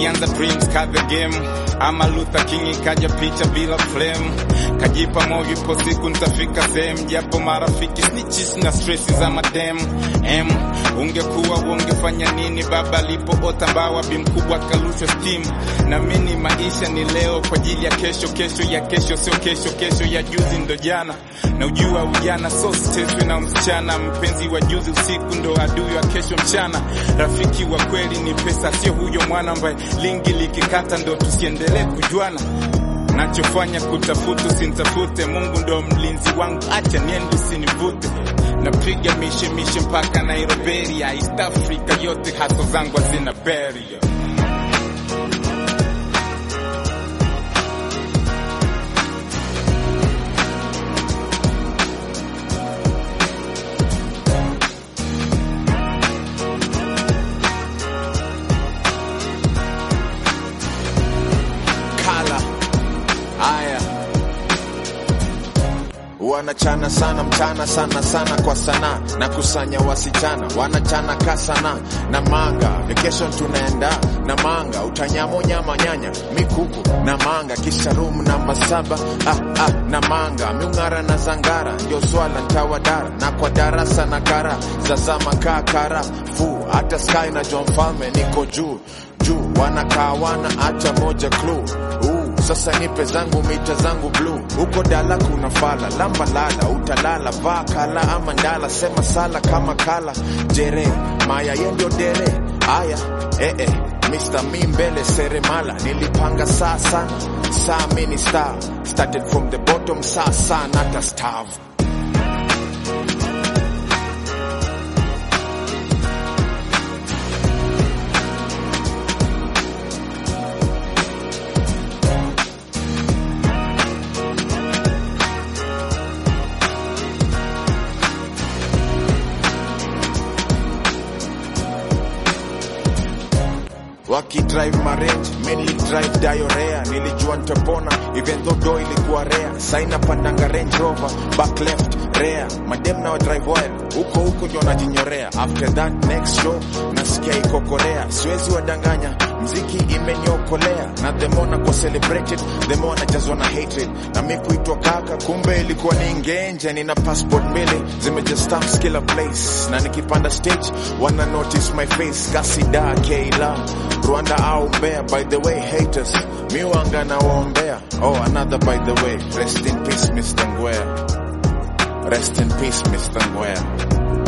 nilianza dreams ka the game ama Luther King ikaja picha bila flame kajipa moyo ipo siku nitafika sehemu japo marafiki snitches na stress za madem em ungekuwa ungefanya nini baba alipoota mbawa bi mkubwa kalushwa steam na mini maisha ni leo kwa ajili ya kesho kesho ya kesho sio kesho kesho ya juzi ndo jana na ujua ujana so steswe na msichana mpenzi wa juzi usiku ndo adui wa kesho mchana rafiki wa kweli ni pesa sio huyo mwana ambaye lingi likikata ndo tusiendelee kujuana nachofanya kutafuta usinitafute mungu ndo mlinzi wangu acha niende usinivute napiga mishe mishe mpaka nairobi ya east africa yote haso zangu hazina beria kala haya wanachana sana mchana sana sana kwa sana na kusanya wasichana wanachana ka sana na manga vacation tunaenda na manga utanyamo nyama nyanya mikuku na manga kisha room namba saba ah, ah, na manga miung'ara na zangara ndio swala ntawadara na kwa darasa na kara zazama kaa kara fu hata sky na John Falme niko juu juu wanakaa wana hata moja clue uh, sasa nipe zangu mita zangu blue huko dala kuna fala lamba lala utalala vaa kala ama ndala sema sala kama kala jere maya yendio dere aya eh, eh. Mr. Mi mbele seremala nilipanga saa sana saa mini star started from the bottom saa saa nata starve wakidrive marange mimi drive diarrhea nilijua nitapona even though do ilikuwa rare saina pandanga range rover back left rare madem na drive wild huko huko ndio najinyorea after that next show nasikia iko korea siwezi wadanganya mziki imeniokolea na the more nakuwa celebrated the more najazwa na hatred na mi kuitwa kaka kumbe ilikuwa ni ngenje nina passport mbili zimeja stamps kila place na nikipanda stage wana notice my face kasida keila rwanda au mbea by the way haters miwanga na waombea oh another by the way rest in peace mr ngwea rest in peace mr ngwea